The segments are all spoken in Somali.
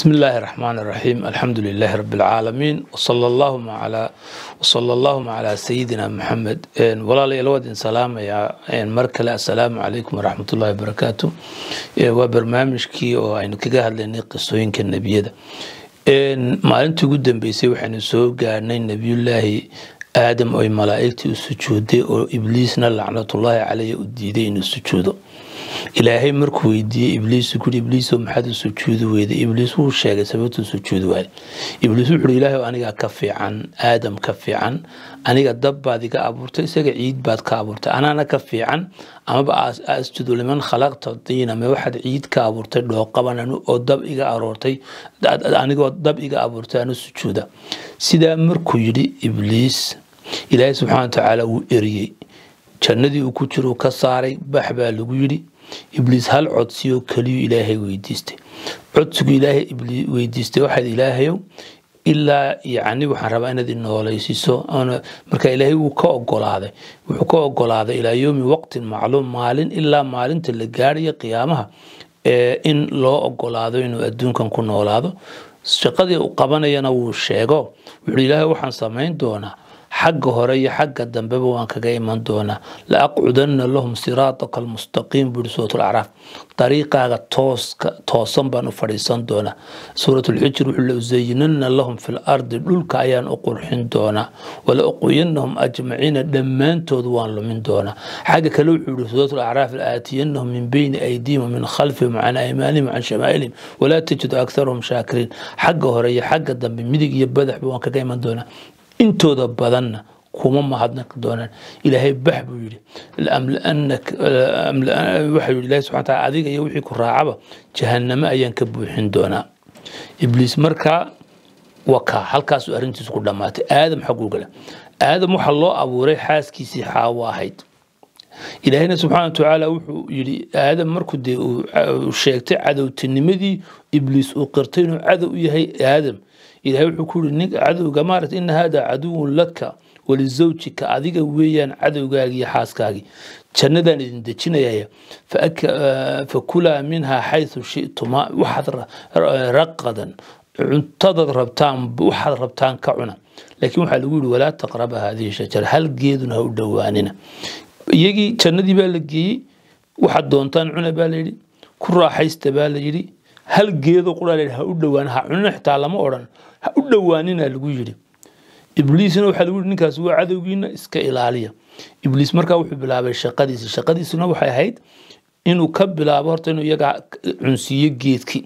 بسم الله الرحمن الرحيم الحمد لله رب العالمين وصلى اللهم على وصلى اللهم على سيدنا محمد ولا لي الودين سلام يا مركل السلام عليكم ورحمة الله وبركاته وبرنامجكي وأنا كجاه لنا قصوين كالنبي maalintii ugu dambeysay waxaynu soo gaarnay nebiyullaahi aadam oy malaa'igtii u sujuuday oo ibliisna lacnatullaahi caleyh u diiday inuu sujuudo ilaahay markuu weydiiyey ibliis kuri ibliiso maxaad u sujuudi weyday ibliis wuu sheegay sababtuu sujuudi waayay ibliis wuxuuhi ilaahay aniga ka fiican aadam ka fiican aniga dab baad iga abuurtay isaga ciid baad ka abuurtay anaana ka fiican amaba asjudu liman khalaqta diina me waxaad ciid ka abuurtay dhooqaban oo dab iga aroortay anigoo dab iga abuurtay anu sujuuda sidaa markuu yidhi ibliis ilaahay subxaana watacaala wuu eriyey jannadii uu ku jiro ka saaray bax baa lagu yidhi ibliis hal codsiyoo keliyu ilaahay weydiistay codsigu ilaahay weydiistay waxaad ilaahayow ilaa yacni waxaan rabaa inaad inoolaysiiso marka ilaahay wuu ka ogolaaday wuxuu ka ogolaaday ilaa yowmi waqtin macluum maalin ilaa maalinta la gaarayo qiyaamaha in loo ogolaado inuu adduunkan ku noolaado shaqadii uu qabanayana wuu sheego wuxuu ilaahay waxaan samayn doonaa xagga hore iyo xagga dambeba waan kaga iman doonaa la aqcudanna lahum siraataka almustaqiim buuri suurat lacraaf dariiqaaga tooska toosan baan u fadhiisan doonaa suurat lxijr wuxuu la usayinanna lahum fi lardi dhulka ayaan u qurxin doonaa wala uqwiyanahum ajmaciina dhammaantood waan lumin doonaa xagga kale wuxuu yihi suurat lacraaf laaatiyanahum min beyni aydihim wamin khalfihim can aymaanihim can shamaa'ilihim walaa tajidu aktarahum shaakiriin xagga hore iyo xagga dambe midig iyo badaxba waan kaga iman doonaa intooda badanna kuma mahadnaqi doonaan ilaahay bax buu yidhi waxau yidhi ilahi subxana taala adiga iyo wixii ku raacaba jahannamo ayaan ka buuxin doonaa ibliis markaa wakaa halkaasuu arrintiisu ku dhammaatay aadam xagguu gala aadam waxaa loo abuuray xaaskiisii xaawo ahayd ilaahayna subxaana watacaala wuxuu yidhi aadam markuu dee uu sheegtay cadowtinimadii ibliis uu qirtay inuu cadow u yahay aadam ilahay wuxuu ku yiri ninka cadowga maarata ina hada caduwun laka walizawjika adiga weeyaan cadowgaagii iyo xaaskaagii jannadaan idin dejinayaya fakulaa minhaa xaysu shituma waxaad raqadan cuntadaad rabtaan waxaad rabtaan ka cuna laakiin waxaa lagu yidhi walaa taqraba haadihi shajara hal geeduna ha u dhowaanina iyagii jannadii baa la geeyey waxaad doontaan cuna baa layidhi ku raaxaysta baa layidhi hal geedo quraa layidhi ha u dhowaan ha cunina xitaa lama odhan ha u dhowaanina lagu yidhi ibliisna waxaa lagu yidhi ninkaas waa cadowgiina iska ilaaliya ibliis markaa wuxuu bilaabay shaqadiisi shaqadiisuna waxay ahayd inuu ka bilaabo horta inuu iyaga cunsiiyo geedkii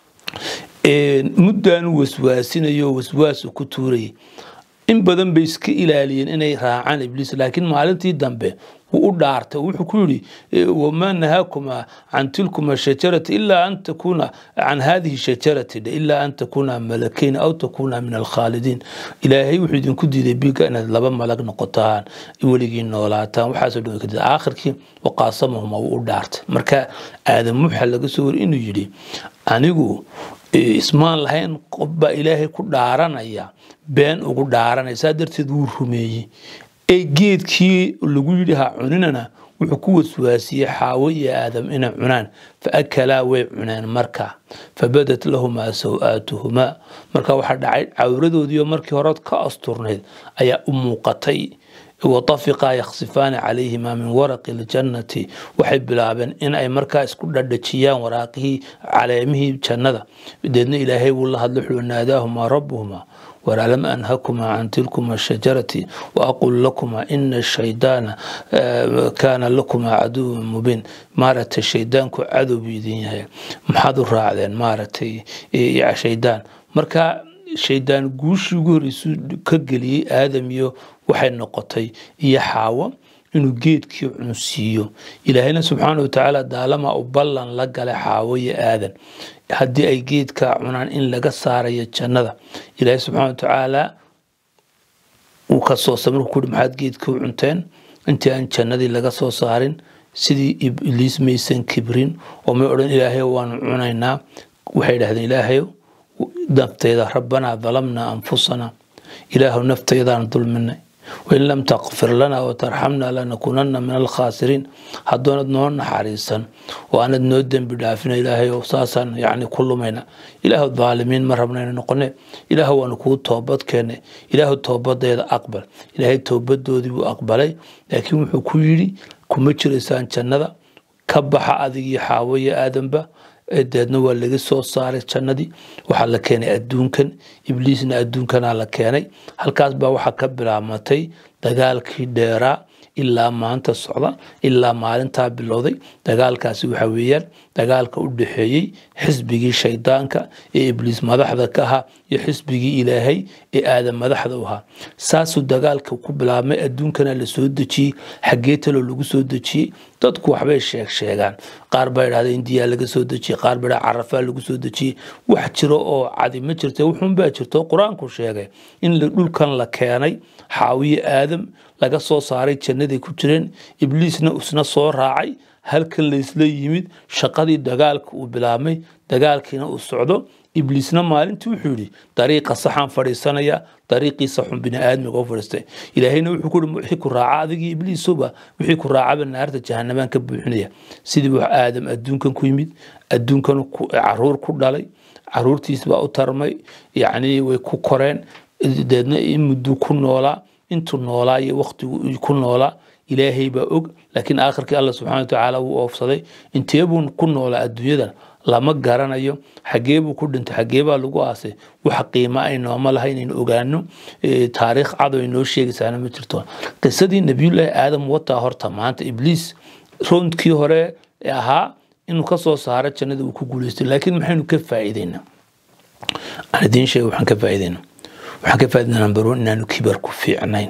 muddaanu waswaasinayo waswaasu ku tuurayay in badan bay iska ilaaliyeen inay raacaan ibliis laakiin maalintii dambe wuu u dhaartay wuxuu ku yidhi wamaa nahaakuma can tilkuma shajarati ilaa an takuuna can hadihi shajarati ilaa an takuuna malakayn aw takuuna min alkhaalidiin ilaahay wuxuu idinku diiday biga inaad laba malag noqotaan weligii noolaataan waxaasoo dhan kadib aakhirkii waqaasamahuma wuu u dhaartay marka aadam waxaa laga soo wari inuu yidhi anigu ismaan lahayn qof baa ilaahay ku dhaaranaya been ugu dhaaranaya saa darteed wuu rumeeyey ee geedkii lagu yidhi ha cuninana wuxuu ku waswaasiyey xaawo iyo aadam inay cunaan fa akalaa way cuneen markaa fabadat lahumaa saw-aatuhumaa marka waxaa dhacay cawradoodiioo markii horeod ka asturnayd ayaa u muuqatay watafiqaa yaksifaani calayhimaa min waraqi ljannati waxay bilaabeen in ay markaa isku dhadhajiyaan waraaqihii caleemihii jannada deedna ilaahay wuu la hadlo wuxuu naadaahumaa rabbuhumaa war alam anhakumaa can tilkuma shajarati waaqul lakumaa ina shaydaana kaana lakumaa caduwan mubiin maaragtay shaydaanku cadow buu idin yahay maxaad u raacdeen maaragtay shaydaan marka shaydaan guushii ugu horreysuu ka geliyey aadam iyo waxay noqotay iyo xaawo inuu geedkii cunsiiyo ilaahayna subxaana watacaala daalama u ballan la galay xaawo iyo aadan haddii ay geedkaa cunaan in laga saarayo jannada ilaahay subxaana watacaala uu ka soo samir ku yuri maxaad geedkii u cunteen intii aan jannadii laga soo saarin sidii ibliis maysan kibrin oo may odhan ilaahay waanu cunaynaa waxay idhahdeen ilaahayow naftayda rabbanaa dalamnaa anfusana ilaahu naftaydaan dulminay wain lam takfir lana watarxamna lanakunana min alkhaasiriin haddoonad noo naxariisan oo aanad noo dembi dhaafina ilaahay oo saasaan yani ku lumayna ilaahu daalimiin ma rabnayna noqone ilaahu waanu kuu toobad keenne ilaahu toobadeeda aqbal ilaahay toobadoodii buu aqbalay laakiin wuxuu ku yidhi kuma jiraysaan jannada ka baxa adigii xaawo iyo aadanba deedna waa laga soo saaray jannadii waxaa la keenay adduunkan ibliisna adduunkanaa la keenay halkaas baa waxaa ka bilaabmatay dagaalkii dheeraa ilaa maanta socda ilaa maalintaa bilowday dagaalkaasi waxa weeyaan dagaalka u dhexeeyey xisbigii shaydaanka ee ibliis madaxda ka ahaa iyo xisbigii ilaahay ee aadan madaxda u ahaa saasuu dagaalka ku bilaabmay adduunkana la soo dejiyey xaggee taloo lagu soo dejiyey dadku waxbay sheeg sheegaan qaar baa idhahda indiyaa laga soo dejiyey qaar baa carafaa lagu soo dejiyey wax jiro oo cadi ma jirta wuxuunbaa jirto qur-aanku sheegay in dhulkan la keenay xaawiye aadam laga soo saaray jannaday ku jireen ibliisna isna soo raacay halkan laysla yimid shaqadii dagaalka uu bilaabmay dagaalkiina uu socdo ibliisna maalintii wuxuu yidhi dariiqa saxaan fadhiisanaya dariiqiisa xun biniaadmiga u fadhiistay ilaahayna wuxuu ku yihi wixii ku raaca adigii ibliisuba wixii ku raacaba naarta jahanamaan ka buuxinaya sidii wax aadam adduunkan ku yimid adduunkan caruur ku dhalay caruurtiis baa u tarmay yacni way ku koreen deedna in mudduu ku noolaa intuu noolaa iyo waktigu ku noolaa ilaahay baa og laakiin aakhirkii alla subxana watacaala wuu oofsaday inteebuu ku noolaa adduunyadan lama garanayo xagee buu ku dhintay xagee baa lagu aasay wax qiimo ay nooma laha inaynu ogaano taariikh cado ay noo sheegaysaana ma jirto qisadii nabiyullaahi aadam wataa horta maanta ibliis roundkii hore ee ahaa inuu ka soo saaro jannada uu ku guulaystay laakiin maxaynu ka faa'iideynaa aan idiin sheega waxaan ka faa'iideynaa waxaan ka faa'iideynaa number one inaanu kibar ku fiicnayn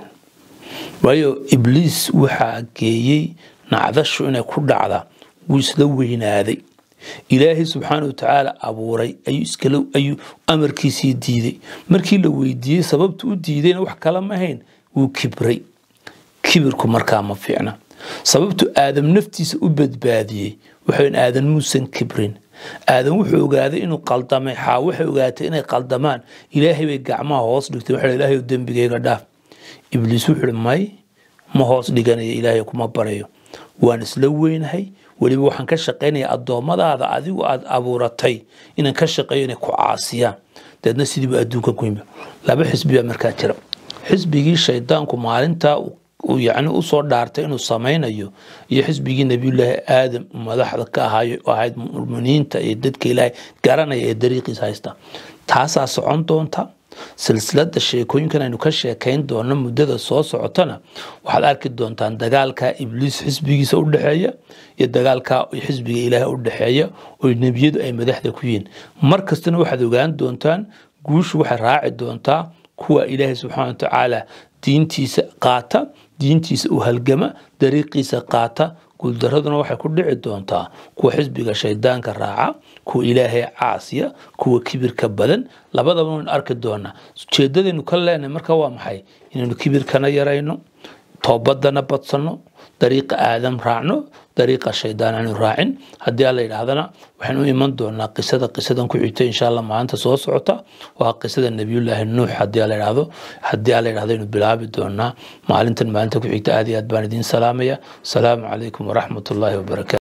waayo ibliis waxaa geeyey nacdashu inay ku dhacda wuu isla weynaaday ilaahay subxaana watacaala abuuray ayuu iskala ayuu amarkiisii diiday markii la weydiiyey sababta u diidayna wax kala ma hayn wuu kibray kibirku markaa ma fiicna sababtu aadam naftiisa u badbaadiyey waxayn aadan muusan kibrin aadan wuxuu ogaaday inuu qaldamay xaa waxay ogaatay inay qaldamaan ilaahay bay gacmaha hoos dhigtay waxa ilaahay dembigayga dhaaf ibliis wuxuu may ma hoos dhiganaya ilaahay kuma barayo waan isla weynahay weliba waxaan ka shaqaynaya addoommadaada adigu aad abuuratay inaan ka shaqeeyo inay ku caasiyaan deedna sidiiba adduunka ku yimi laba xisbi baa markaa jira xisbigii shaydaanku maalintaa uu yacni usoo dhaartay inuu samaynayo iyo xisbigii nabiyullaahi aadam madaxda ka ahaayo ahayd muminiinta iyo dadka ilaahay garanaya ee dariiqiisa haysta taasaa socon doonta silsilada sheekooyinkan aynu ka sheekayn doono muddada soo socotana waxaad arki doontaan dagaalka ibliis xisbigiisa u dhexeeya iyo dagaalka xisbiga ilaahay u dhexeeya oo nebiyadu ay madaxda ku yihiin mar kastana waxaad ogaan doontaan guushu waxay raaci doontaa kuwa ilaahay subxaana watacaala diintiisa qaata diintiisa u halgama dariiqiisa qaata guuldaraduna waxay ku dhici doontaa kuwa xisbiga shaydaanka raaca kuwa ilaahay caasiya kuwa kibirka badan labadaba waynu arki doonaa ujeedadaynu ka leenahay marka waa maxay inaynu kibirkana yarayno toobadana badsanno dariiqa aadam raacno dariiqa shaydaan aanu raacin haddii alla yidhaahdana waxaan u iman doonaa qisada qisadan ku xigta insha allah maalinta soo socota waa qisada nabiyullaahi nuux haddii alla yidhaahdo haddii alla yidhahdo aynu bilaabi doonaa maalintan maalinta ku xigta aad iyo aad baan idiin salaamaya asalaamu calaykum waraxmat ullaahi wabarakatu